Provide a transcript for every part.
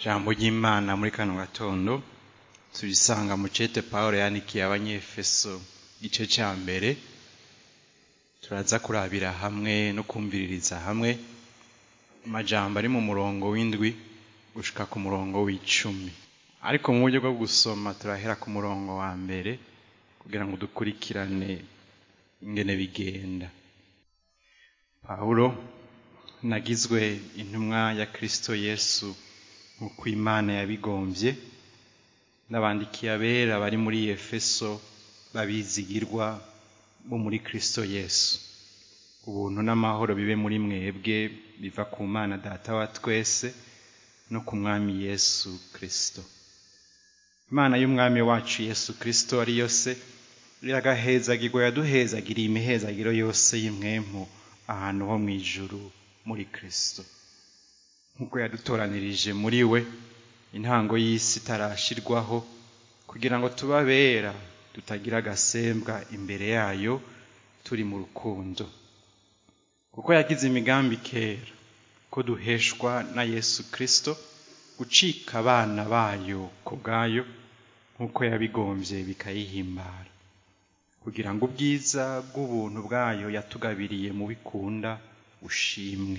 ijambo ry'imana muri kano gatondo turisanga mu cete pawulo yandikiye abanyefeso igice cya mbere turaza kurabira hamwe no kumviririza hamwe amajambo ari mu murongo w'indwi gushika ku murongo w'icumi ariko mu buryo bwo gusoma turahera ku murongo wa mbere kugira ngo dukurikirane ingene bigenda pawulo nagizwe intumwa ya kristo yesu nk'uko imana yabigombye n'abandikiye abera bari muri efeso babizigirwa bo muri kristo yesu ubuntu n'amahoro bibe muri mwebwe biva ku mana data wa twese no ku mwami yesu kristo imana y'umwami wacu yesu kristo ariyo se iragahezagirwa yaduhezagiriye imihezagiro yose y'imwemu ahantu ho mu ijuru muri kristo nk'uko yadutoranirije muri we intango y'isi itarashirwaho kugira ngo tubabera tutagira agasembwa imbere yayo turi mu rukundo kuko yagize imigambi kera ko duheshwa na yesu kristo gucika abana bayo ku bwayo nk'uko yabigombye bikayihimbara kugira ngo ubwiza bw'ubuntu bwayo yatugabiriye mu bikunda ushimwe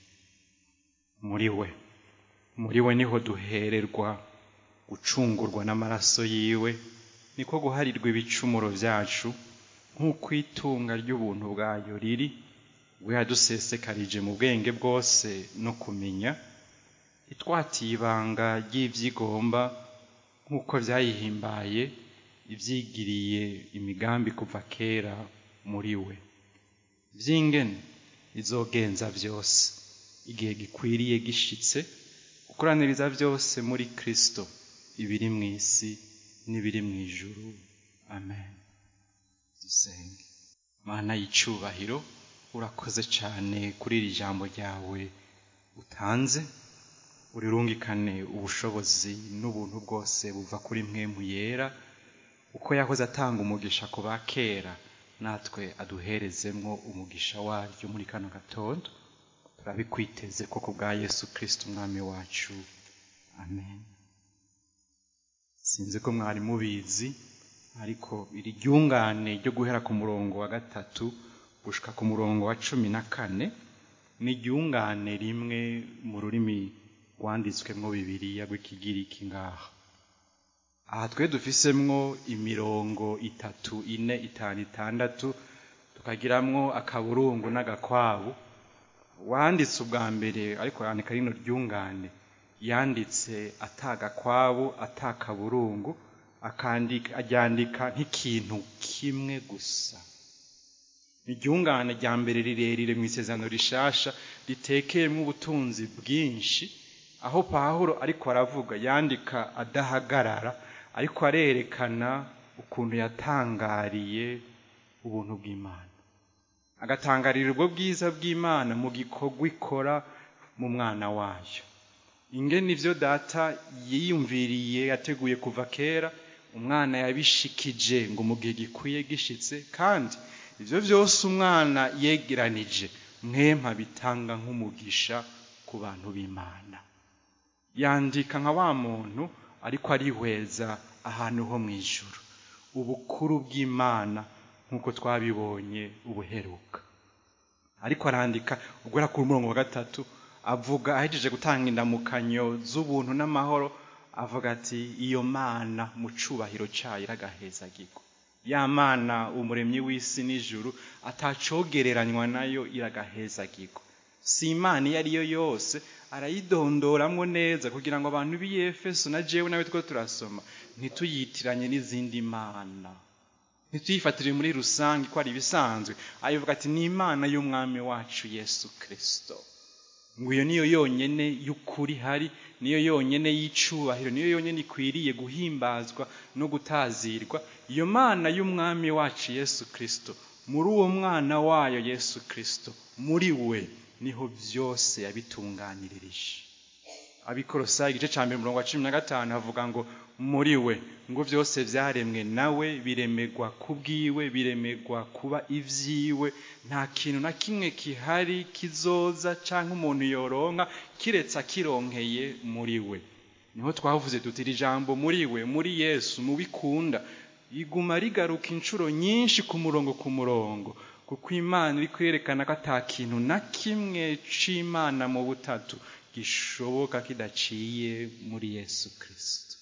muri we muri we niho duhererwa gucungurwa n'amaraso yiwe niko guharirwa ibicumuro byacu nk'uko itunga ry'ubuntu bwayo riri we yadusesekarije mu bwenge bwose no kumenya itwatiye ibanga ry'ibyigomba nk'uko byayihimbaye ibyigiriye imigambi kuva kera muri we by'ingene izogenza byose igihe gikwiriye gishitse gukoraniriza byose muri kristo ibiri mu isi n'ibiri mu ijuru amen dusenge mana y'icubahiro urakoze cyane kuri iri jambo ryawe utanze urirungikane ubushobozi n'ubuntu bwose buva kuri mwemu yera uko yahoze atanga umugisha ku ba kera natwe aduherezemwo umugisha waryo muri kano gatondo turabikwiteze ko ku bwa yesu kirisiti umwami wacu amen sinzi ko mwari mubizi ariko iri ryungane ryo guhera ku murongo wa gatatu gushika ku murongo wa cumi na kane ni iryungane rimwe mu rurimi rwanditswemwo bibiriya rw'ikigiriki ngaha aha twe dufisemwo imirongo itatu ine itanu itandatu tukagiramwo akaburungu n'agakwabu wanditse ubwa mbere ariko yandika rino ryungane yanditse atagakwabu atakaburungu akandika aryandika nk'ikintu kimwe gusa iryungane rya mbere rirerire mu isezerano rishasha ritekeyemo ubutunzi bwinshi aho pahuro ariko aravuga yandika adahagarara ariko arerekana ukuntu yatangariye ubuntu bw'imana agatangarira ubwo bwiza bw'imana mu gikorwa ikora mu mwana wayo ingene ivyo data yiyumviriye yateguye kuva kera umwana yabishikije ngo mu gihe gikwiye gishitse kandi ivyo vyose umwana yegeranije mwempa bitanga nk'umugisha ku bantu b'imana yandika nka wa muntu ariko arihweza ahantu ho mu ijuru ubukuru bw'imana nk'uko twabibonye ubuheruka ariko arandika ugera ku murongo wa gatatu avuga ahejeje gutanga indamukanyo z'ubuntu n'amahoro avuga ati iyo mana mu cubahiro cayo iragahezagirwa ya mana umuremyi w'isi n'ijuru atacogereranywa nayo iragahezagirwa si imana iyo ariyo yose arayidondoramwo neza kugira ngo abantu b'iyefeso na jewe nawe two turasoma ntituyitiranye n'izindi mana ntituyifatire muri rusange ko ari ibisanzwe ayivuga ati ni imana y'umwami wacu yesu kirisito ngo iyo niyo yonyene y'ukuri hari niyo yonyene y'icubahiro niyo yonyene ikwiriye guhimbazwa no gutazirwa iyo mana y'umwami wacu yesu kirisito muri uwo mwana wayo yesu kirisito muri we niho byose yabitunganyiririje abikorosayi igice cya mbere umurongo wa cumi na gatanu havuga ngo muri we ngo byose byaremwe nawe biremegwa kubwiwe biremegwa kuba ibyiwe nta kintu na kimwe kihari kizoza cyangwa umuntu yoronka kiretse akironkeye muri we niho twavuze tuti iri jambo muri we muri yesu mubikunda iguma rigaruka inshuro nyinshi ku murongo ku murongo kuko imana iri kwerekana ko ata kintu na kimwe c'imana mu butatu gishoboka kidaciye muri yesu kirisito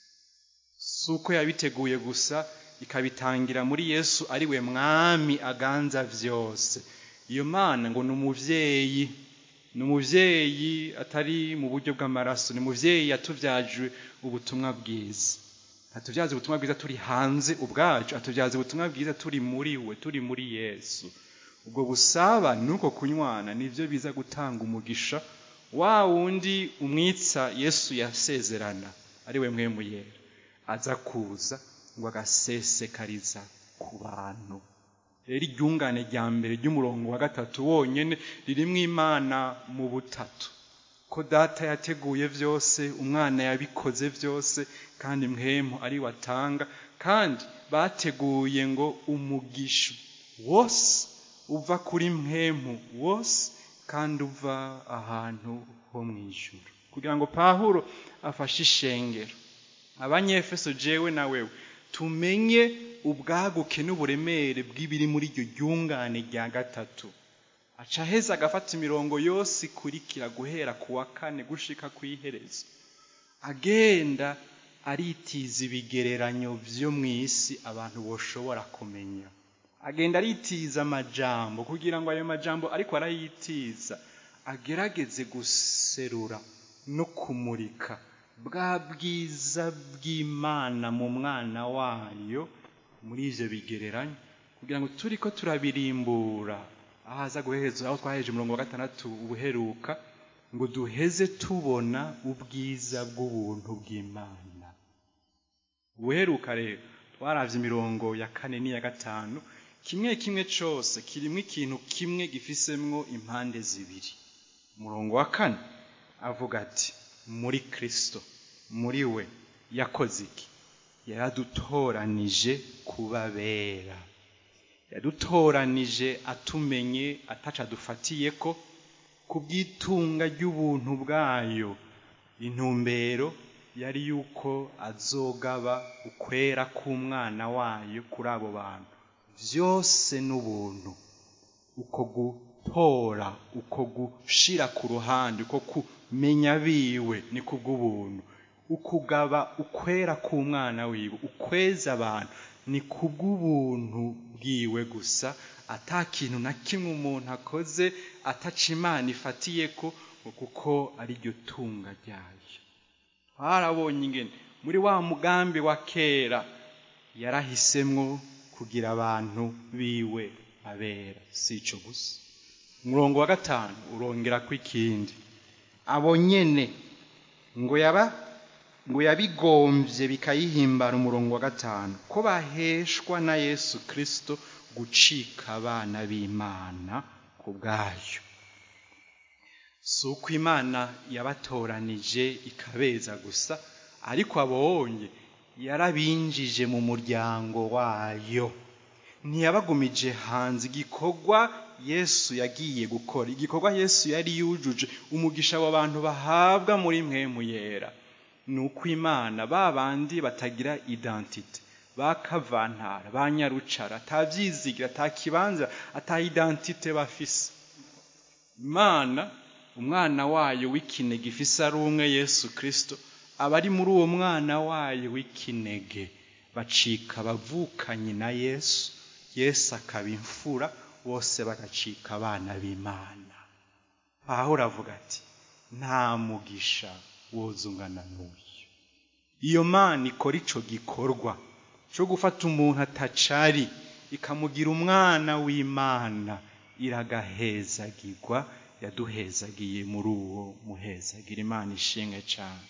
si uko yabiteguye gusa ikabitangira muri yesu ari we mwami aganza vyose iyo mana ngo ni umuvyeyi ni umuvyeyi atari mu buryo bw'amaraso ni umuvyeyi yatuvyajwe ubutumwa bwiza atuvyaza ubutumwa bwiza turi hanze ubwacu atuvyaza ubutumwa bwiza turi muri we turi muri yesu ubwo busaba nuko kunywana nivyo biza gutanga umugisha wa wundi umwitsa yesu yasezerana ari we mwemu yera aza kuza ngo agasesekariza ku bantu rero iryungane rya mbere ry'umurongo wa gatatu wonyene ririmwo imana mu butatu ko data yateguye vyose umwana yabikoze vyose kandi mwemu ari watanga kandi bateguye ngo umugisha wose uva kuri mwemu wose kandi uva ahantu ho mw'ijuru kugira ngo pahuro afashe ishengero abanyefeso jewe na wewe tumenye ubwaguke n'uburemere bw'ibiri muri iryo ryungane rya gatatu aca aheza agafata imirongo yose ikurikira guhera ku wa kane gushika kw'iherezo agenda aritiza ibigereranyo vyo mw'isi abantu boshobora kumenya agenda aritiza amajambo kugira ngo ayo majambo ariko arayitiza agerageze guserura no kumurika bwa bwiza bw'imana mu mwana wayo muri ivyo bigereranyo kugira ngo turiko turabirimbura ahaza guheza aho twaheje umurongo wa gatandatu ubuheruka ngo duheze tubona ubwiza bw'ubuntu bw'imana ubuheruka rero twaravye imirongo ya kane n'iya gatanu kimwe kimwe cose kirimwo ikintu kimwe gifisemwo impande zibiri umurongo wa kane avuga ati muri kristo muri we yakoze iki yaradutoranije kuba bera yadutoranije atumenye ataca adufatiye ko ku bw'itunga ry'ubuntu bwayo intumbero yari yuko azogaba ukwera k'umwana wayo kuri abo bantu vyose n'ubuntu uko gutora uko gushira ku ruhande uko kumenya biwe ni kubw'ubuntu ukugaba ukwera k'umwana wiwe ukweza abantu ni kubw'ubuntu bwiwe gusa ata kintu na kimwe umuntu akoze ataca imana ifatiye ko kuko ari ryo tunga ryayo harabonye ingene muri wa mugambi wa kera yarahisemwo kugira abantu biwe abera si ico gusa umurongo wa gatanu urongera ko ikindi abo nyene ngo yaba ngo yabigomvye bikayihimbara umurongo wa gatanu ko baheshwa na yesu kristo gucika abana b'imana ku bwayo si uko imana yabatoranije ikabeza gusa ariko abonye yarabinjije mu muryango wayo ntiyabagumije hanze igikorwa yesu yagiye gukora igikorwa yesu yari yujuje umugisha abo bantu bahabwa muri mwemu yera ni uko imana ba bandi batagira identite bakavantara ba nyarucara atabyizigira atakibanza ata identite bafise imana umwana wayo w'ikinege ifise ari umwe yesu kirisito abari muri uwo mwana wayo w'ikinege bacika abavukanyi na yesu yesu akaba imfura bose bagacika abana b'imana aho uravuga ati nta mugisha woza ungana n'uyu iyo mana ikora ico gikorwa cyo gufata umuntu atacari ikamugira umwana w'imana iragahezagirwa yaduhezagiye muri uwo muhezagira imana ishimwe cyane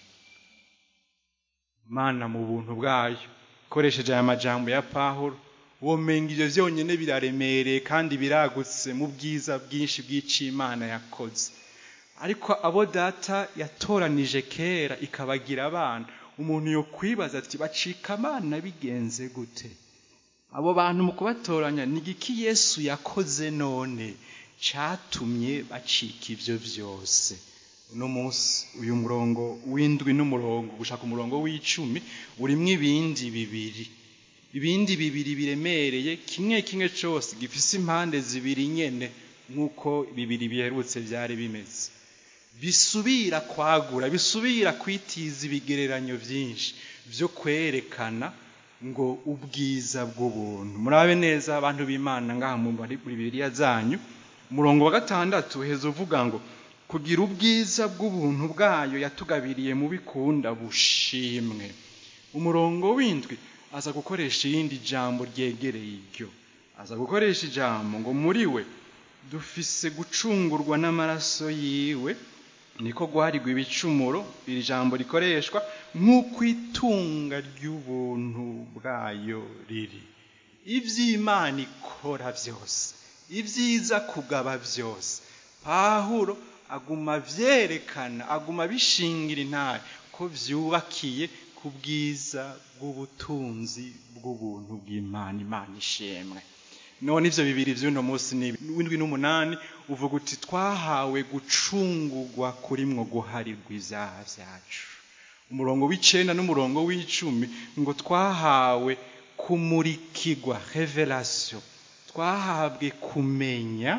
imana mu buntu bwayo ikoresheje aya majambo ya pahuro womenga ibyo byonyine biraremereye kandi biragutse mu bwiza bwinshi bw'icimana yakoze ariko abo data yatoranije kera ikabagira abana umuntu yo kwibaza ati bacika abana bigenze gute abo bantu mu kubatoranya ni igiki yesu yakoze none cyatumye bacika ibyo byose uno munsi uyu murongo w'indwi n'umurongo gushaka umurongo w'icumi urimo ibindi bibiri ibindi bibiri biremereye kimwe kimwe cyose gifise impande zibiri nyene nk'uko bibiri biherutse byari bimeze bisubira kwagura bisubira kwitiza ibigereranyo byinshi byo kwerekana ngo ubwiza bw'ubuntu murabe neza abantu b'imana ngaha mu bibiriya zanyu umurongo wa gatandatu uheza uvuga ngo kugira ubwiza bw'ubuntu bwayo yatugabiriye mu bikunda bushimwe umurongo w'indwi aza gukoresha irindi jambo ryegereye iryo aza gukoresha ijambo ngo muri we dufise gucungurwa n'amaraso yiwe niko guharigwa ibicumuro iri jambo rikoreshwa nk'uko itunga ry'ubuntu bwayo riri iby'imana ikora byose ibyiza kugaba byose pahuro aguma byerekana aguma bishingira intare ko byubakiye ku bwiza bw'ubutunzi bw'ubuntu bw'imana imana ishemwe none ibyo bibiri by'uno munsi ni w'indwi n'umunani uvuga uti twahawe gucungurwa kuri mwo guharirwa ibyaha byacu umurongo w'icenda n'umurongo w'icumi ngo twahawe kumurikirwa revelation twahabwe kumenya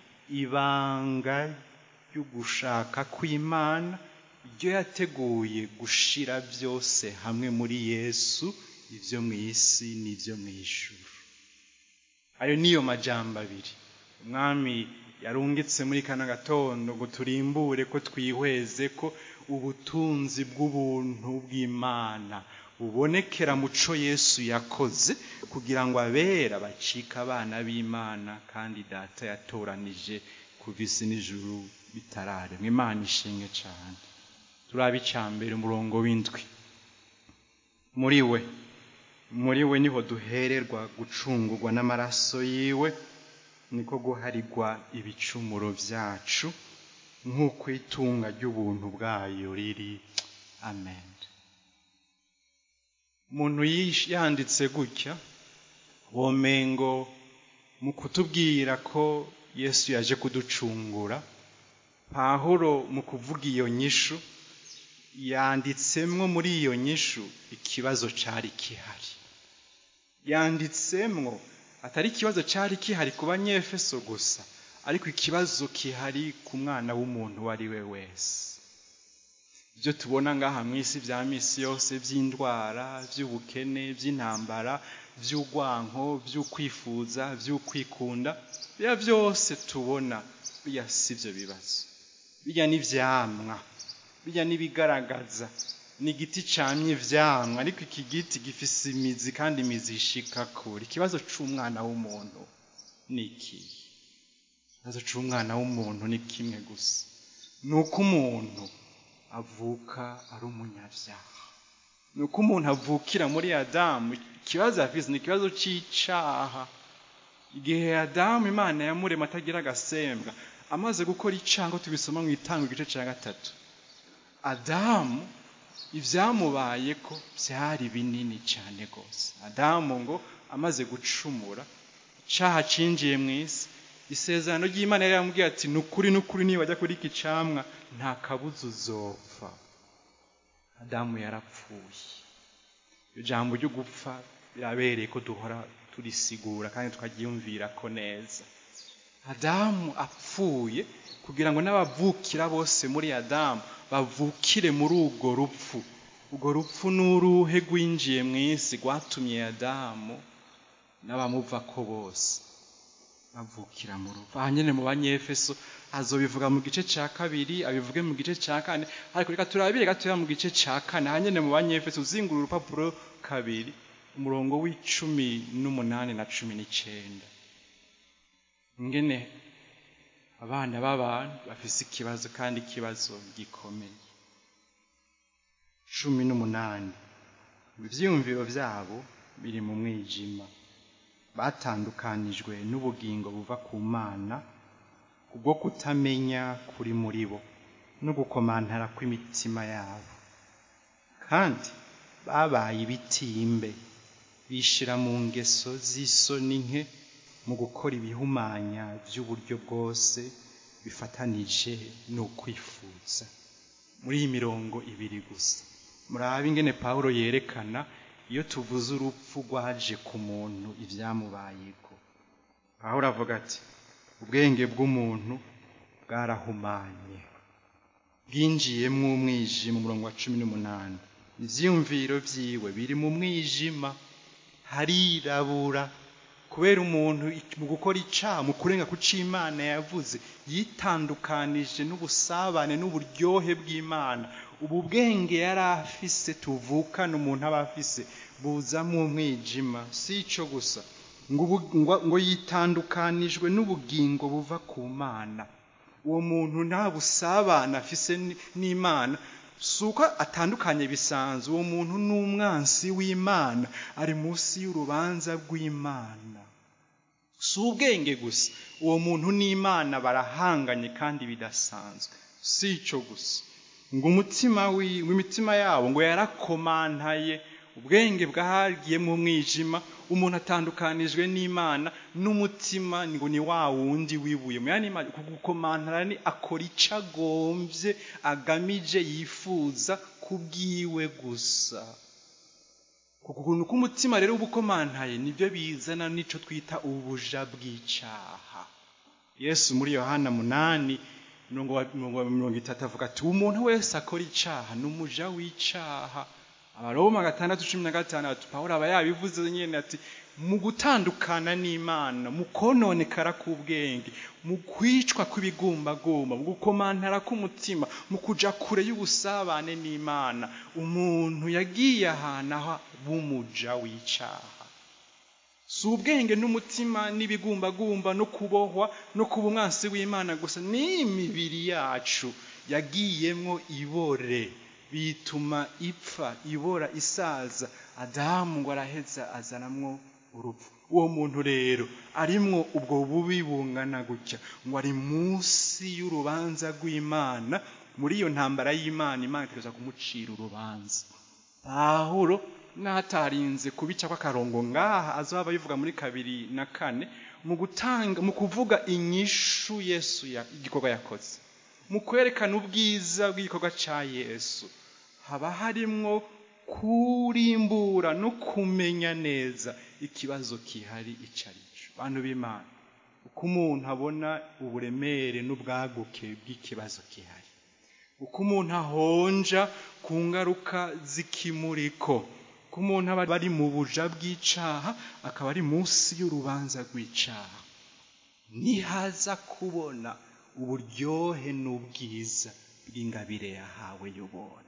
ibanga ry'ugushaka kw'imana ibyo yateguye gushira byose hamwe muri yesu ibyo mu isi n'ibyo mu ijuru ayo niyo majambo abiri umwami yarungitse muri kano gatondo ngo turimbure ko twihweze ko ubutunzi bw'ubuntu bw'imana bubonekera muco yesu yakoze kugira ngo abera bacike abana b'imana kandi data yatoranije kuva isi n'ijuru bitararemwa imana ishimwe cyane turabe mbere umurongo w'indwi muri we muri we niho duhererwa gucungurwa n'amaraso yiwe niko guharigwa ibicumuro byacu nk'uko itunga ry'ubuntu bwayo riri amen umuntu yanditse gutya womengo mu kutubwira ko yesu yaje kuducungura pahuro mu kuvuga iyo nyishu yanditsemwo muri iyo nyishu ikibazo cyari kihari yanditsemwo atari ikibazo cyari kihari ku banyefeso gusa ariko ikibazo kihari ku mwana w'umuntu uwo ari we wese ibyo tubona ngaha mu isi bya misi yose by'indwara by'ubukene by'intambara by'urwanko by'ukwifuza by'ukwikunda biba byose tubona biya si ibyo bibazo bijya n'ibyamwa bijya n'ibigaragaza ni igiti cyamye ibyamwa ariko iki giti gifise imizi kandi imizi ishika kure ikibazo cy'umwana w'umuntu ni iki ikibazo cy'umwana w'umuntu ni kimwe gusa ni uko umuntu avuka ari umunyabyaha ni uko umuntu avukira muri adamu ikibazo afite ni ikibazo cy'icyaha igihe adamu imana yamurema atagira agasembwa amaze gukora icyaha tubisoma mu itanga igice cya gatatu adamu ibyamubaye ko byari binini cyane rwose adamu ngo amaze gucumura icyaha cyinjiye mu isi isezerano ry'imana yari yamubwiye ati ni ukuri n'ukuri niba ajya kuri iki camwa nta kabuza uzopfa adamu yarapfuye iryo jambo ryo gupfa birabereye ko duhora turisigura kandi tukaryiyumvira ko neza adamu apfuye kugira ngo n'abavukira bose muri adamu bavukire muri urwo rupfu urwo rupfu ni uruhe rwinjiye mu isi rwatumye adamu n'abamuva ko bose bavukira mu rupfu aha nyine mu banyefeso azobivuga mu gice cya kabiri abivuge mu gice cya kane ariko reka turabire gatoya mu gice cya kane aha nyine mu banyefeso uzingura urupapuro kabiri umurongo w'icumi n'umunani na cumi n'icyenda ngene abana b'abantu bafise ikibazo kandi ikibazo gikomeye cumi n'umunani ibyiyumviro byabo biri mu mwijima batandukanijwe n'ubugingo buva ku mana kubwo kutamenya kuri muri bo no gukomantara kw'imitima yabo kandi babaye ibitimbe bishira mu ngeso z'isoni nke mu gukora ibihumanya by'uburyo bwose bifatanije n'ukwifuza muri iyi mirongo ibiri gusa murabe ingene pawulo yerekana iyo tuvuze urupfu rwaje ku muntu ibyamubayeko pawulo avuga ati ubwenge bw'umuntu bwarahumanye bwinjiyemo umwijima umurongo wa cumi n'umunani ibyiyumviro byiwe biri mu mwijima harirabura kubera umuntu mu gukora icyaha mu kurenga ku cyo imana yavuze yitandukanije n'ubusabane n'uburyohe bw'imana ubu bwenge yari afise tuvukana umuntu aba afise buzamo umwijima si icyo gusa ngo yitandukanijwe n'ubugingo buva ku mana uwo muntu nta busabane afise n'imana si uko atandukanye bisanzwe uwo muntu ni umwansi w'imana ari munsi y'urubanza rw'imana si ubwenge gusa uwo muntu n'imana barahanganye kandi bidasanzwe si icyo gusa ngo umutima w'imitima yabo ngo yarakomantaye ubwenge bwagiye mu mwijima umuntu atandukanijwe n'imana n'umutima ngo ni wa wundi wibuye mu yandi gukomantara ni akora icyo agombye agamije yifuza kubwiwe gusa ukuntu k'umutima rero uba ukomantaye nibyo bizana n'icyo twita ubuja bw'icyaha yesu muri yohana munani mirongo itatu avuga ati umuntu wese akora icyaha ni umuja w'icyaha abaroma gatandatu cumi na gatandatu pawulo aba yabivuze nyine ati mu gutandukana n'imana mu kononekara k'ubwenge mu kwicwa kw'ibigumbagumba mu gukomantara k'umutima mu kujya kure y'ubusabane n'imana umuntu yagiye ahantu aho bumuja w'icyaha si ubwenge n'umutima n'ibigumbagumba no kubohwa no kuba umwansi w'imana gusa n'imibiri yacu yagiyemo ibore bituma ipfa ibora isaza adamu ngo araheza azanamwo urupfu uwo muntu rero arimwo ubwo bubi bungana gutya ngo ari munsi y'urubanza rw'imana muri iyo ntambara y'imana imana itegereza kumucira urubanza pahuro n'atarinze kubica kw'akarongo ngaha azaba bivuga muri kabiri na kane mu gutanga mu kuvuga inyishu yesu igikorwa yakoze mu kwerekana ubwiza bw'igikorwa cya yesu haba harimwo kurimbura no kumenya neza ikibazo kihari icyo ari cyo bantu b'imana uko umuntu abona uburemere n'ubwaguke bw'ikibazo kihari uko umuntu ahonja ku ngaruka z'ikimuriko uko umuntu aba ari mu buja bw'icyaha akaba ari munsi y'urubanza rw'icyaha nihaza kubona uburyohe n'ubwiza bw'ingabire yahawe y'ubuntu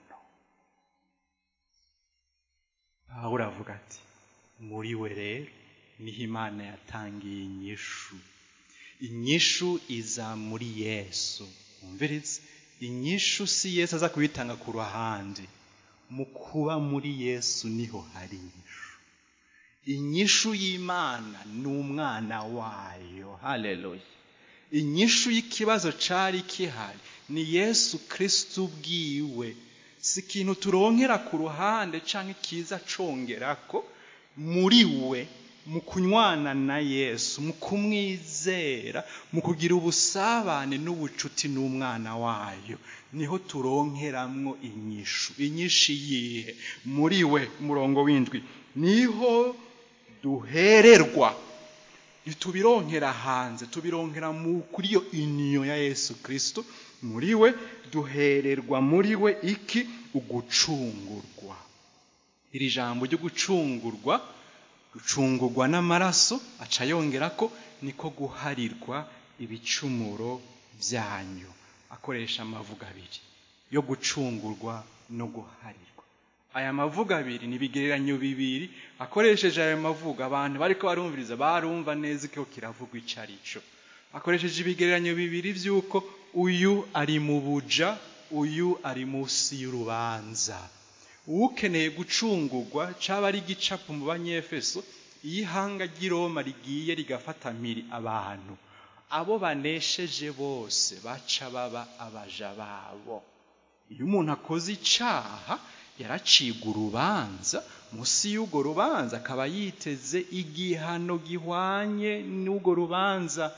aho uravuga ati muri we rero niho imana yatangiye inyishu inyishu iza muri yesu wumvirize inyishu si yesu aza kuyitanga ku ruhande mu kuba muri yesu niho hari inyishu inyishu y'imana ni umwana wayo haleluya inyishu y'ikibazo cyari kihari ni yesu kirisiti ubwiwe si ikintu turonkera ku ruhande cyangwa ikiza congera ko muri we mu kunywana na yesu mu kumwizera mu kugira ubusabane n'ubucuti n'umwana wayo niho turonkeramwo inyishu inyishu yihe muri we umurongo w'indwi niho duhererwa ntitubironkera hanze tubironkera kuri iyo iniyo ya yesu kirisito muri we duhererwa muri we iki ugucungurwa iri jambo ryo gucungurwa gucungurwa n'amaraso aca yongera ko niko guharirwa ibicumuro byanyu akoresha amavuga abiri yo gucungurwa no guharirwa aya mavuga abiri ni ibigereranyo bibiri akoresheje aya mavuga abantu bariko barumviriza barumva neza ko kiravugwa icyo ari cyo akoresheje ibigereranyo bibiri by'uko uyu ari mu buja uyu ari munsi y'urubanza ukeneye gucungurwa cyaba ari igicapu mu banyefeso iyo ihanga ry'iroma rigiye rigafata mpiri abantu abo banesheje bose baca baba abaja babo iyo umuntu akoze icyaha yaracibwa urubanza munsi y'urwo rubanza akaba yiteze igihano gihwanye n'urwo rubanza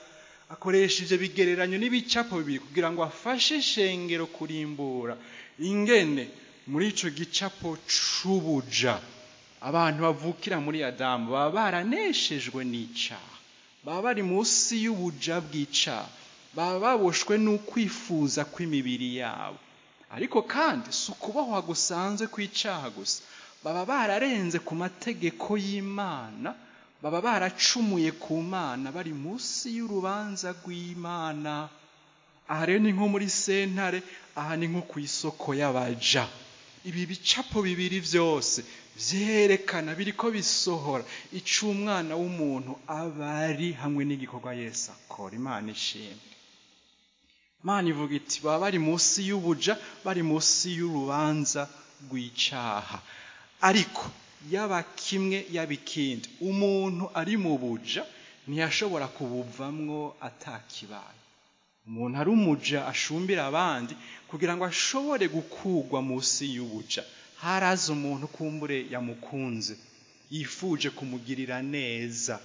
akoresheje bigereranyo n'ibicapo bibiri kugira ngo afashe shengero kurimbura ingene muri ico gicapo c'ubuja abantu bavukira muri adamu baba baraneshejwe n'icaha baba bari munsi y'ubuja bw'icaha baba baboshwe n'ukwifuza kw'imibiri yabo ariko kandi si ukubohwa gusanzwe kw'icaha gusa baba bararenze ku mategeko y'imana baba baracumuye ku mana bari munsi y'urubanza rw'imana aha rero ni nko muri sentare aha ni nko ku isoko y'abaja ibi bicapo bibiri byose byerekana biriko bisohora ico umwana w'umuntu aba ari hamwe n'igikorwa yesu akora imana ishimwe imana ivuga iti baba bari munsi y'ubuja bari munsi y'urubanza rw'icaha ariko yaba kimwe yaba ikindi umuntu ari mu buja ntiyashobora kubuvamwo atakibaye umuntu ari umuja ashumbira abandi kugira ngo ashobore gukugwa munsi y'ubuja haraza umuntu kumbure yamukunze yifuje kumugirira neza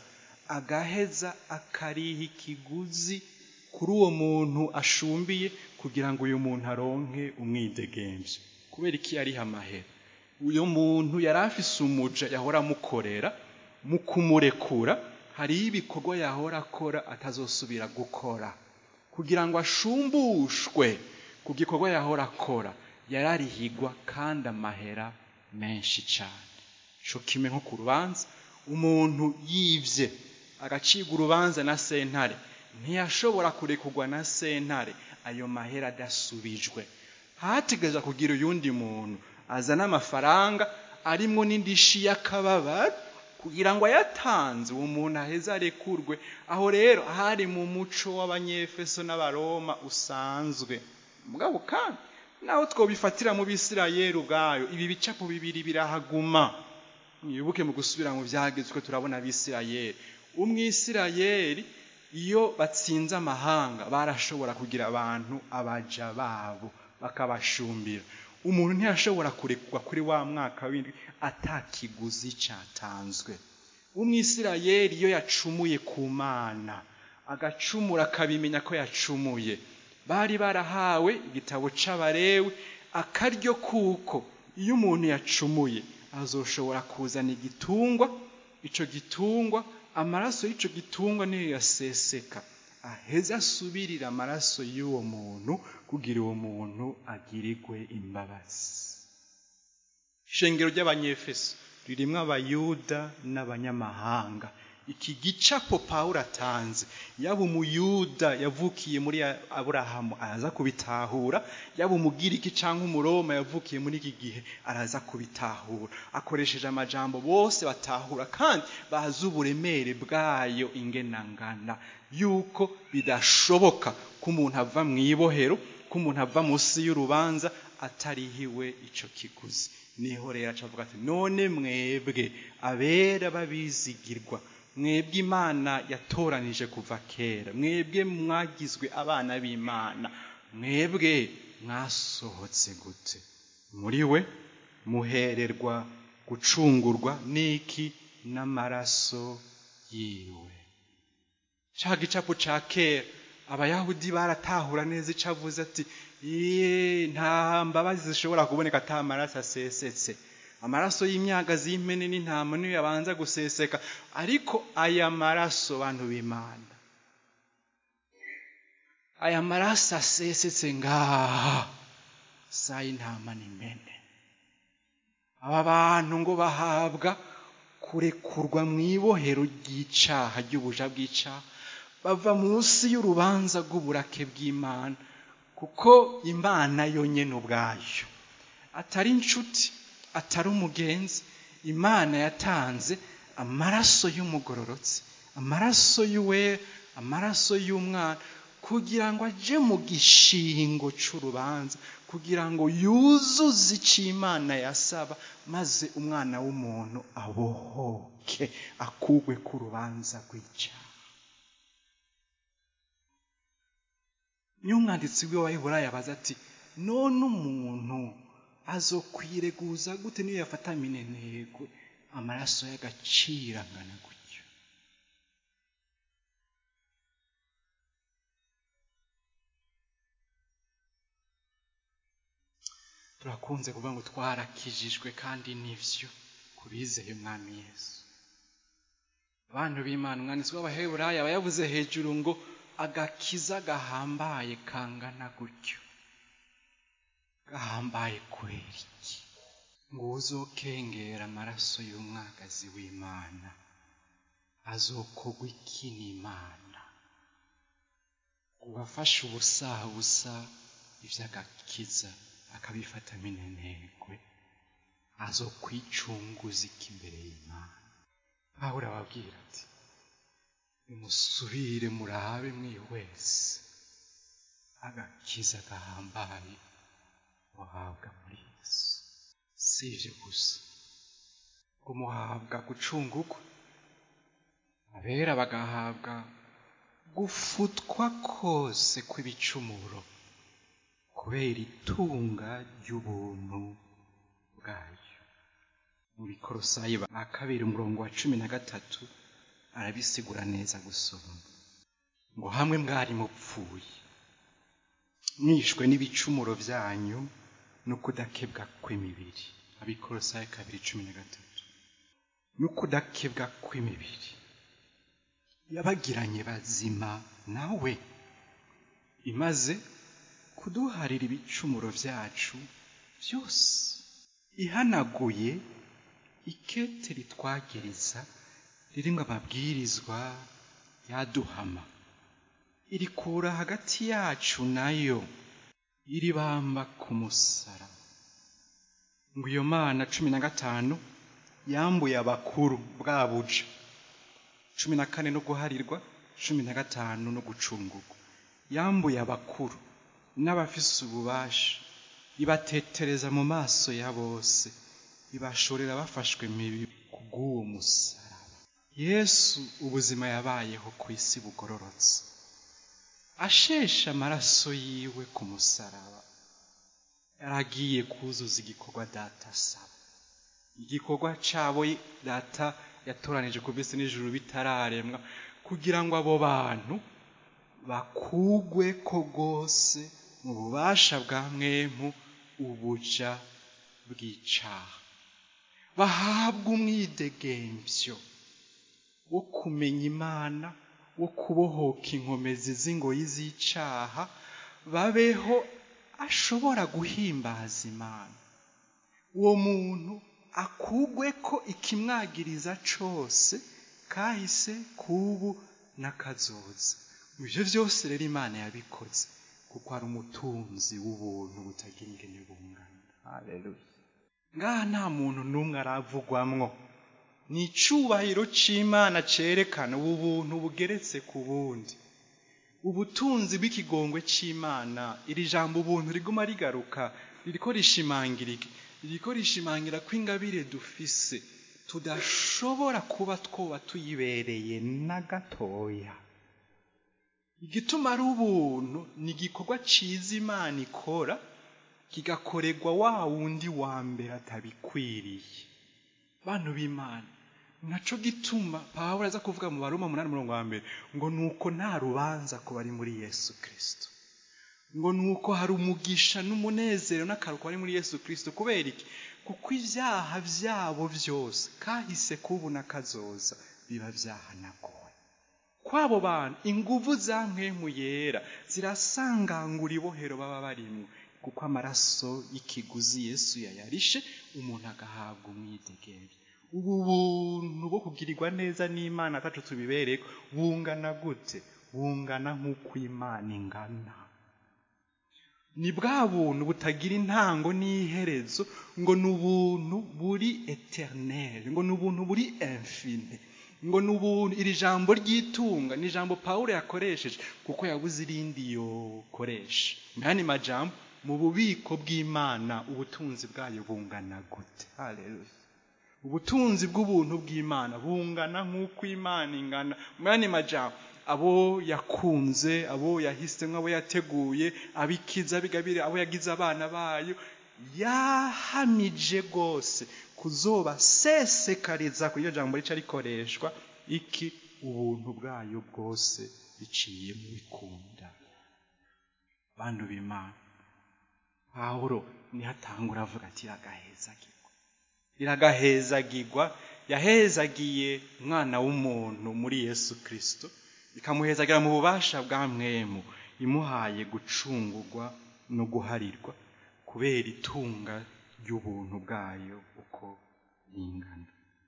agaheza akariha ikiguzi kuri uwo muntu ashumbiye kugira ngo uyu muntu aronke umwidegemvyo kubera iki yariha amahera uyu muntu yari afise umuja yahora amukorera mu kumurekura hariho ibikorwa yahora akora atazosubira gukora kugira ngo ashumbushwe ku gikorwa yahora akora yararihigwa kandi amahera menshi cyane co kimwe nko ku rubanza umuntu yivye agacibwa urubanza na sentare ntiyashobora kurekurwa na sentare ayo mahera adasubijwe hategereza kugira uyundi muntu azana amafaranga arimwo n'indishi y'akababaro kugira ngo ayatanze uwo muntu aheze arekurwe aho rero hari mu muco w'abanyefeso n'abaroma usanzwe mugabo kandi naho twobifatira mu bisirayeli ubwayo ibi bicapo bibiri birahaguma mwibuke mu gusubira mu byagezwe turabona abisirayeli umwisirayeli iyo batsinze amahanga barashobora kugira abantu abaja babo bakabashumbira umuntu ntiyashobora kurekwa kuri wa mwaka w'indwi atakiguzi cyatanzwe umwisirayeli iyo yacumuye ku mana agacumura akabimenya ko yacumuye bari barahawe igitabo c'abarewe akaryo kuko iyo umuntu yacumuye azoshobora kuzana igitungwa ico gitungwa amaraso y'ico gitungwa niyo yaseseka aheze asubirira amaraso y'uwo muntu kugira uwo muntu agirirwe imbabazi ishengero ry'abanyefeso ririmwo abayuda n'abanyamahanga iki gicapo pawulo atanze yaba umuyuda yavukiye muri aburahamu araza kubitahura yaba umugiriki cyangwa umuroma yavukiye muri iki gihe araza kubitahura akoresheje amajambo bose batahura kandi bazi uburemere bwayo ingenangana yuko bidashoboka ko umuntu ava mu ibohero ko umuntu ava munsi y'urubanza atarihiwe icyo kiguzi niho rero acavuga ati none mwebwe abera babizigirwa mwebwe imana yatoranije kuva kera mwebwe mwagizwe abana b'imana mwebwe mwasohotse gute muri we muhererwa gucungurwa n'iki n'amaraso yiwe cya gicapo cya kera abayahudi baratahura neza icyo avuze ati nta mbabazi zishobora kuboneka ata amaraso asesetse amaraso y'imyagazi y'impene n'intama niyo yabanza guseseka ariko aya maraso bantu b'imana aya maraso asesetse ngaha saa y'intama n'impene aba bantu ngo bahabwa kurekurwa mu ibohero ry'icaha ry'ubuja bw'icaha bava munsi y'urubanza rw'uburake bw'imana kuko imana yonyine ubwayo atari inshuti atari umugenzi imana yatanze amaraso y'umugororotsi amaraso y'uwera amaraso y'umwana kugira ngo ajye mu gishingo cy'urubanza kugira ngo yuzuze icyo imana yasaba maze umwana w'umuntu abohoke akugwe ku rubanza rw'icyaha niyo umwanditsi w'Iwahebura yabaza ati none umuntu azokwireguza gute niyo yafata minenegwe amaraso y'agaciro angana gutyo turakunze kuvuga ngo twarakijijwe kandi nivyo kubizeye umwami yesu abantu b'imana umwanditsi w'abaheburayo aba yavuze hejuru ngo agakiza gahambaye kangana gutyo gahambaye kubera iki ngo uzokengera amaraso y'umwagazi w'imana azokogwa iki n'imana uwafashe ubusabusa ivy'agakiza akabifata minenegwe azokwicunguza iki imbere y'imana pawulo ababwira ati nimusubire murabe mwihwese agakiza gahambaye muhabwa muri yesu si ivyo gusa ngo muhabwa gucungurwa abera bagahabwa gufutwa kose kw'ibicumuro kubera itunga ry'ubuntu bwayo mu bikorosayi ba kabiri umurongo wa cumi na gatatu arabisigura neza gusoma ngo hamwe mwari mupfuye mwishwe n'ibicumuro byanyu no kudakebwa kw'imibiri abikorosayi kabiri cumi na gatatu no kudakebwa kw'imibiri yabagiranye bazima nawe imaze kuduharira ibicumuro byacu byose ihanaguye ikete ritwagiriza ririmo amabwirizwa yaduhama irikura hagati yacu nayo iribamba ku musaraba ngo iyo mana cumi na gatanu yambuye abakuru bwa buja cumi na kane no guharirwa cumi na gatanu no gucungurwa yambuye abakuru n'abafise ububasha ibatetereza mu maso ya bose ibashorera bafashwe mibi kubw'uwo musaraba yesu ubuzima yabayeho ku isi bugororotse ashesha amaraso yiwe ku musaraba yaragiye kuzuza igikorwa data asaba igikorwa cabo data yatoranije ku bisi n'ijuru bitararemwa kugira ngo abo bantu bakugwe ko rwose mu bubasha bwa mwemu ubuja bw'icaha bahabwa umwidegembyo wo kumenya imana wo kubohoka inkomezi z'ingoyi z'icaha babeho ashobora guhimbaza imana uwo muntu akugwe ko ikimwagiriza cose kahise kubu n'akazoza ibyo byose rero imana yabikoze kuko ari umutunzi w'ubuntu butagira ingene bungana haleluya ngaha nta muntu n'umwe aravugwamwo ni icubahiro c'imana cerekana ubu buntu bugeretse ku bundi ubutunzi bw'ikigongwe c'imana iri jambo ubuntu riguma rigaruka ririko rishimangira iki ririko rishimangira ko ingabire dufise tudashobora kuba twoba tuyibereye na gatoya igituma ari ubuntu ni igikorwa ciza imana ikora kigakorerwa wa wundi wa mbere atabikwiriye bantu b'imana naco gituma pawulo aza kuvuga mu baroma umunani umurongo wa mbere ngo nuko nta rubanza ku bari muri yesu kristo ngo nuko hari umugisha n'umunezero n'akaruko bari muri yesu kristo kubera iki kuko ibyaha byabo byose kahise kubu n'akazoza biba byahanaguwe kw'abo bantu inguvu za mpwemu yera zirasangangura ibohero baba barimwo kuko amaraso y'ikiguzi yesu yayarishe umuntu agahabwa umwidegembyo ubu buntu bwo kugirirwa neza n'imana atacu tubibereko bungana gute bungana nk'uko imana ingana ni bwa buntu butagira intango n'iherezo ngo ni ubuntu buri eternel ngo ni ubuntu buri infine ngo ni ubuntu iri jambo ry'itunga ni ijambo pawulo yakoresheje kuko yabuze irindi yokoresha mwani majambo mu bubiko bw'imana ubutunzi bwayo bungana gute haleluya ubutunzi bw'ubuntu bw'imana bungana nk'uko imana ingana mwani majambo abo yakunze abo yahisemo abo yateguye abikiza abigabire abo yagize abana bayo yahamije rwose kuzoba sesekariza kuri iryo jambo rica rikoreshwa iki ubuntu bwayo bwose biciye mu bikunda bantu b'imana pawulo niho atangura avuga ati iragahezagirwa iragahezagirwa yahezagiye umwana w'umuntu muri yesu kirisito ikamuhezagira mu bubasha bwa mwemu imuhaye gucungurwa no guharirwa kubera itunga ry'ubuntu bwayo uko ringana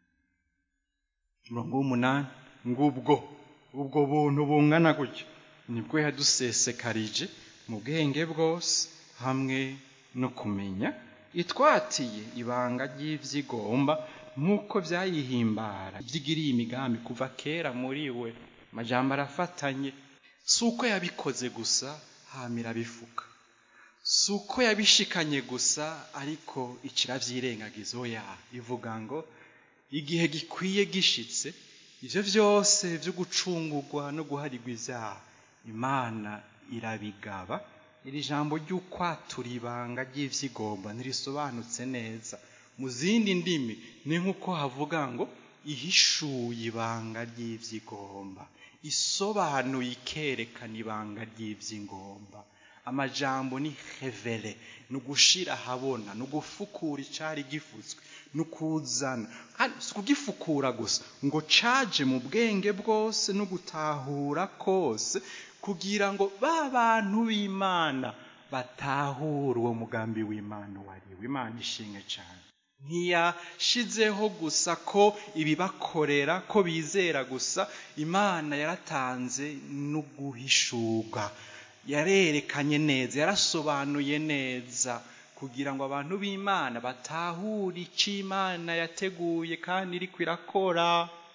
umurongo w'umunani ngubwo ubwo buntu bungana gutyo nibwo yadusesekarije mu bwenge bwose hamwe no kumenya itwatiye ibanga ry'ibyigomba nk'uko byayihimbara byigiriye imigambi kuva kera muri we amajambo arafatanye si uko yabikoze gusa hamira bifuka si uko yabishikanye gusa ariko ikirabyirengagiza oya ivuga ngo igihe gikwiye gishitse ibyo byose byo gucungurwa no guharirwa ibyaha imana irabigaba iri jambo ry'ukwatura ibanga ry'ibyigomba ntirisobanutse neza mu zindi ndimi ni nk'uko havuga ngo ihishuye ibanga ry'ibyigomba isobanuye ikerekana ibanga ry'iby'ingomba amajambo ni hevere ni ugushira ahabona ni ugufukura icyari gifutswe ni ukuzana si ukugifukura gusa ngo caje mu bwenge bwose no gutahura kose kugira ngo ba bantu b'imana batahure uwo mugambi w'imana wariwe imana ishinga cyane ntiyashizeho gusa ko ibibakorera ko bizera gusa imana yaratanze no guhishurwa yarerekanye neza yarasobanuye neza kugira ngo abantu b'imana batahure icyo imana yateguye kandi iri kwirakora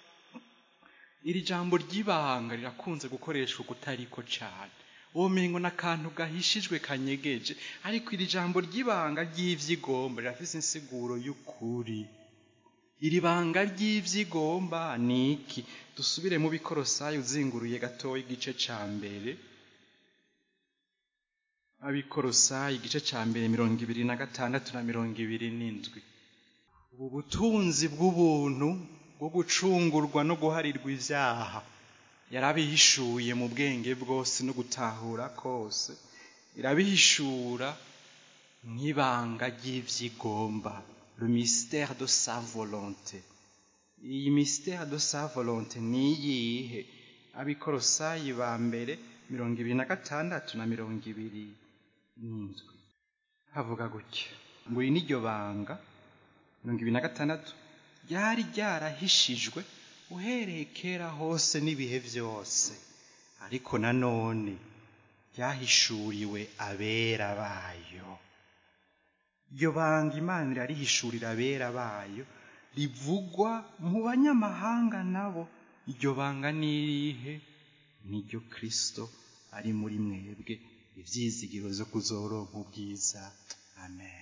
iri jambo ry'ibanga rirakunze gukoreshwa kutariko cyane ubumengo n'akantu gahishijwe kanyegeje ariko iri jambo ry'ibanga ry'ibyigomba rirafite insiguro y'ukuri iri banga ry'ibyigomba ni iki dusubire mu bikorosayi uzinguruye gatoya igice cya mbere abikorosayi igice cya mbere mirongo ibiri na gatandatu na mirongo ibiri n'indwi ubu butunzi bw'ubuntu bwo gucungurwa no guharirwa ibyaha yarabihishuye mu bwenge bwose no gutahura kose irabihishura nk'ibanga ry'ibyigomba le mystère de sa volonté iyi mystère de sa volonté ni iyihe abikorosayi ba mbere mirongo ibiri na gatandatu na mirongo ibiri n'indwi havuga gutya ngo iri n'iryo banga mirongo ibiri na gatandatu ryari ryarahishijwe uhereye kera hose n'ibihe byose ariko nanone ryahishuriwe abera bayo iryo banga imana irarihishurira abera bayo rivugwa mu banyamahanga nabo iryo banga ni irihe niryo kirisito ari muri mwebwe ibyizigiro zo kuzoronka ubwiza amen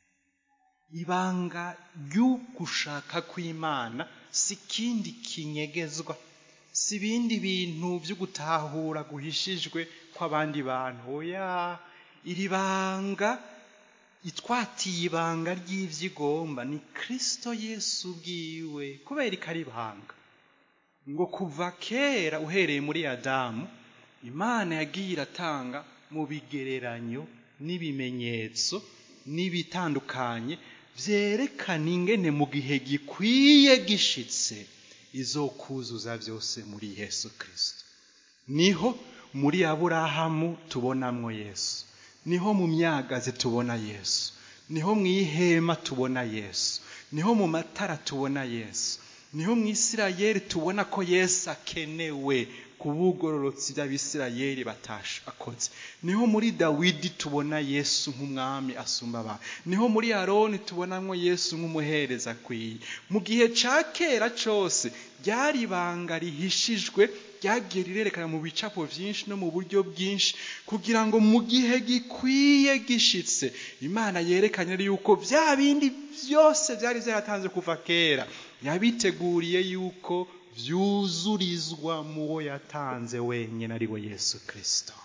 ibanga ry'ugushaka kw'imana si ikindi kinyegezwa si ibindi bintu byo gutahura guhishijwe kw'abandi bantu oya iri banga itwatiye ibanga ry'ibyigomba ni kirisito yesu ubwiwe kubera ikari ibanga ngo kuva kera uhereye muri adamu imana yagiye iratanga mu bigereranyo n'ibimenyetso n'ibitandukanye byerekana ingene mu gihe gikwiye gishitse izokuzuza byose muri yesu kirisito niho muri aburahamu tubonamwo yesu niho mu myagazi tubona yesu niho mu ihema tubona yesu niho mu matara tubona yesu niho mu isirayeri tubona ko yesu akenewe ku bugororotsi by'abisirayeri akoze niho muri dawidi tubona yesu nk'umwami asumba abantu niho muri aroni tubonamo yesu nk'umuhereza akwiye mu gihe cya kera cyose ryari ibanga rihishijwe ryagiye rirerekana mu bicapo byinshi no mu buryo bwinshi kugira ngo mu gihe gikwiye gishitse imana yerekane yuko bya bindi byose byari byaratanze kuva kera yabiteguriye yuko byuzurizwa mu wo yatanze wenyine ari we yesu kirisito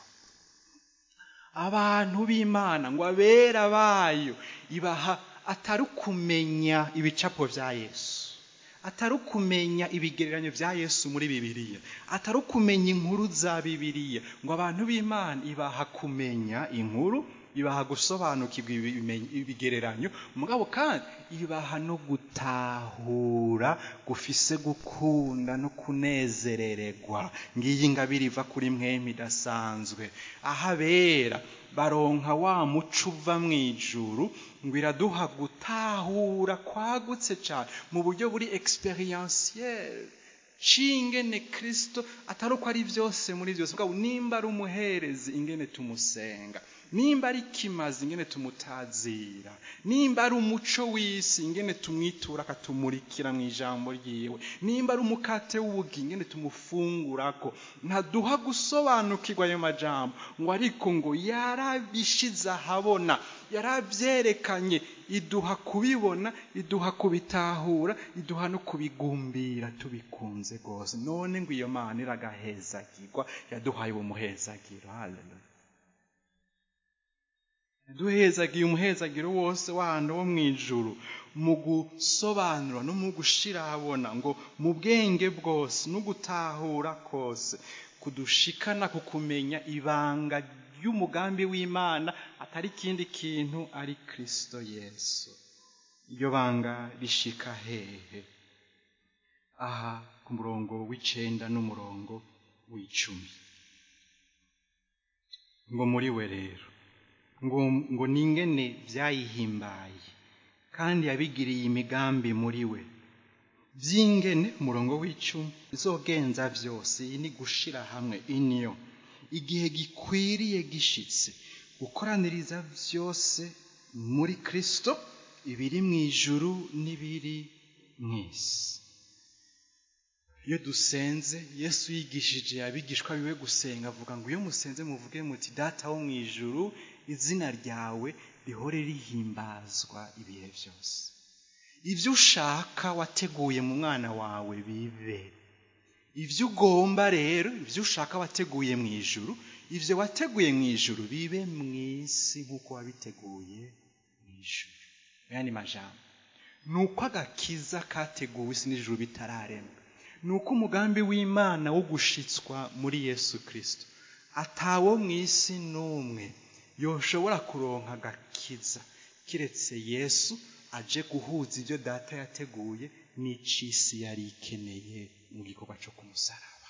abantu b'imana ngo abera bayo ibaha atari ukumenya ibicapo bya yesu atari ukumenya ibigereranyo bya yesu muri bibiliya atari ukumenya inkuru za bibiliya ngo abantu b'imana ibaha kumenya inkuru ibaha gusobanukirwa ibigereranyo mugabo kandi ibaha no gutahura gufise gukunda no kunezerererwa ngiyi ingabire iva kuri mwemi idasanzwe aho abera baronka wa muco uva mu ijuru ngo iraduha gutahura kwagutse cyane mu buryo buri experientiel cingene kristo atari uko ari byose muri byose mugabo nimba ari umuherezi ingene tumusenga nimba ari kimazi ingene tumutazira nimba ari umuco w'isi ingene tumwitura akatumurikira mu ijambo ryiwe nimba ari umukate w'ubugi ingene tumufungurako ntaduha gusobanukirwa ayo majambo ngo ariko ngo yarabishize ahabona yarabyerekanye iduha kubibona iduha kubitahura iduha no kubigumbira tubikunze rwose none ngo iyo mana iragahezagirwa yaduhaye uwo muhezagiro haleluya duhezagiye umuhezagiro wose w'ahantu wo mu ijuru mu gusobanura no mu gushira ahabona ngo mu bwenge bwose no gutahura kose kudushikana ku kumenya ibanga ry'umugambi w'imana atari ikindi kintu ari kirisito yesu iryo banga rishika hehe aha ku murongo w'icenda n'umurongo w'icumi ngo muri we rero ngo ngo ningene byayihimbaye kandi yabigiriye imigambi muri we by'ingene umurongo w'icumi izogenza byose iyi ni gushira hamwe iniyo igihe gikwiriye gishitse gukoraniriza byose muri kristo ibiri mu ijuru n'ibiri mu isi iyo dusenze yesu yigishije abigishwa biwe gusenga avuga ngo iyo musenze muvuge muti data wo mu ijuru izina ryawe rihore rihimbazwa ibihe byose ibyo ushaka wateguye mu mwana wawe bibe ibyo ugomba rero ibyo ushaka wateguye mu ijuru ibyo wateguye mu ijuru bibe mu isi nk'uko wabiteguye mu ijuru aya ni majambo ni uko agakiza kateguwe isi n'ijuru bitararemwa ni uko umugambi w'imana wo gushitswa muri yesu kirisito atawo mu isi n'umwe yoshobora kuronka agakiza kiretse yesu aje guhuza ibyo data yateguye n'icisi yari ikeneye mu gikorwa cyo kumusaraba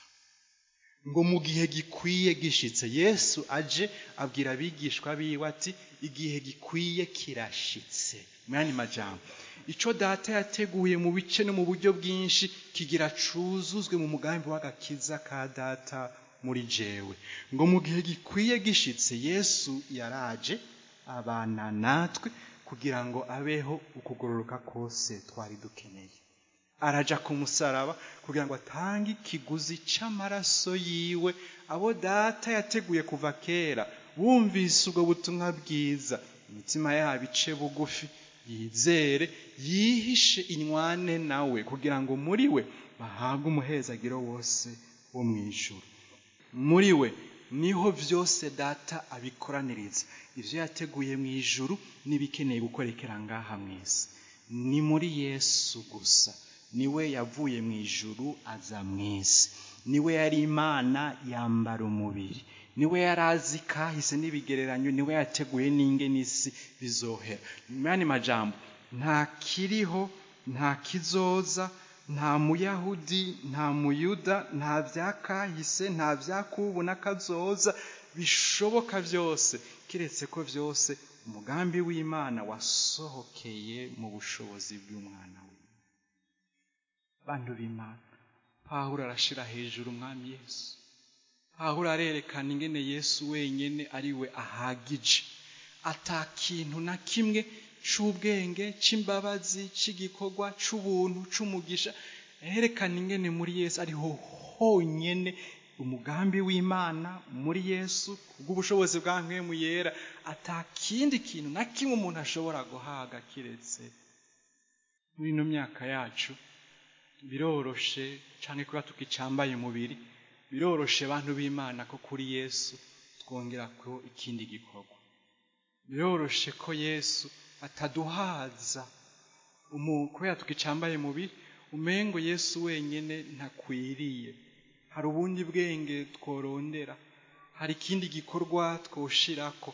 ngo mu gihe gikwiye gishitse yesu aje abwira abigishwa biwe ati igihe gikwiye kirashitse mu yandi majambo icyo data yateguye mu bice no mu buryo bwinshi kigira cuzuzwe mu mugambi w'agakiza ka data muri jewe ngo mu gihe gikwiye gishitse yesu yaraje abana natwe kugira ngo abeho ukugororoka kose twari dukeneye araja ku musaraba kugira ngo atange ikiguzi c'amaraso yiwe abo data yateguye kuva kera bumvise ubwo butumwa bwiza imitima yabo ice bugufi yizere yihishe inywane nawe kugira ngo muri we bahabwe umuhezagiro wose wo mu ijuru muri we niho byose data abikoraniriza ibyo yateguye mu ijuru n'ibikeneye gukorekera ngaha mu isi ni muri yesu gusa niwe yavuye mu ijuru aza mu isi niwe yari imana yambara umubiri niwe yari azi kahise n'ibigereranyo niwe yateguye n'inge n'isi bizohera mu yandi majambo nta kiriho nta kizoza nta muyahudi nta muyuda nta byakahise nta byakubu n'akazoza bishoboka byose kiretse ko byose umugambi w'imana wasohokeye mu bushobozi bw'umwana we bantu b'imana pawulo arashira hejuru umwami yesu pawulo arerekana ingene yesu wenyine ari we ahagije ata kintu na kimwe c'ubwenge c'imbabazi c'igikorwa c'ubuntu c'umugisha aherekana ingene muri yesu ariho honyene umugambi w'imana muri yesu kubw'ubushobozi bwa mpwemu yera ata kindi kintu na kimwe umuntu ashobora guhaga kiretse muri ino myaka yacu biroroshe cyane kuba tukicambaye umubiri biroroshe abantu b'imana ko kuri yesu twongera ko ikindi gikorwa biroroshe ko yesu ataduhaza kubera tukicambaye umubiri umengo yesu wenyine ntakwiriye hari ubundi bwenge tworondera hari ikindi gikorwa twoshirako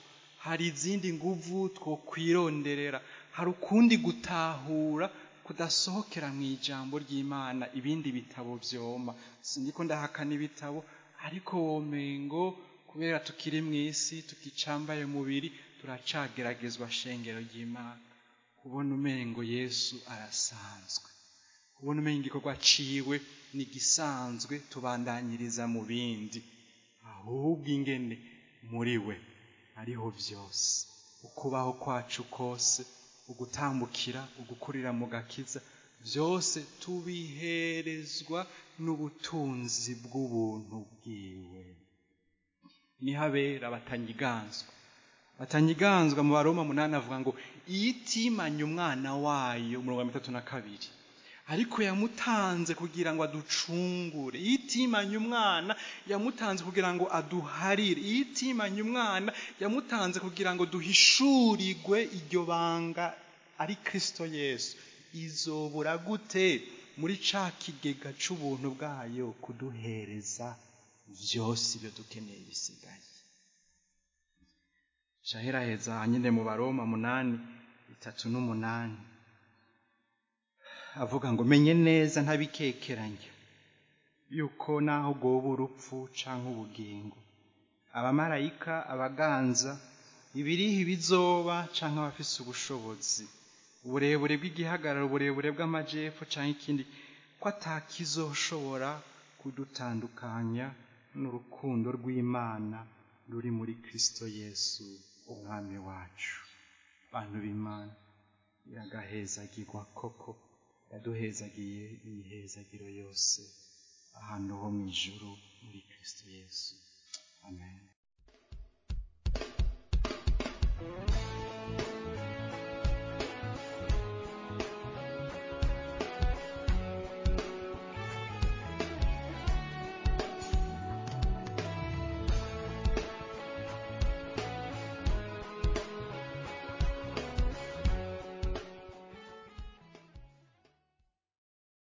hari izindi nguvu two kwironderera hari ukundi gutahura kudasohokera mu ijambo ry'imana ibindi bitabo byoma sindiko ndahakana ibitabo ariko womengo kubera tukiri mu isi tukicambaye umubiri turacageragezwa shengero ry'imana kubona umengo yesu arasanzwe kubona umengo igikorwa ciwe ni gisanzwe tubandanyiriza mu bindi ahubwo ingene muri we ariho byose ukubaho kwacu kose ugutambukira ugukurira mu gakiza byose tubiherezwa n'ubutunzi bw'ubuntu bwiwe niho abera batanyiganzwa batanyiganzwa mu baroma munani avuga ngo iyo itimanye umwana wayo umurongo wa mitatu na kabiri ariko yamutanze kugira ngo aducungure iyo itimanye umwana yamutanze kugira ngo aduharire iyo itimanye umwana yamutanze kugira ngo duhishurirwe iryo banga ari kirisito yesu izobura gute muri ca kigega c'ubuntu bwayo kuduhereza byose ibyo dukeneye bisigaye shaheraheza nyine mu baroma munani bitatu n'umunani avuga ngo menye neza ntabikekeranya yuko naho goba urupfu canke ubugingo abamarayika abaganza ibiriho ibizoba canke abafise ubushobozi uburebure bw'igihagararo uburebure bw'amajepfo canke ikindi ko atakizoshobora kudutandukanya n'urukundo rw'imana ruri muri kristo yesu umwami wacu bantu b'imana iragahezagirwa koko yaduhezagiye imihezagiro yose ahantu ho mu ijuru muri kristo yesu amen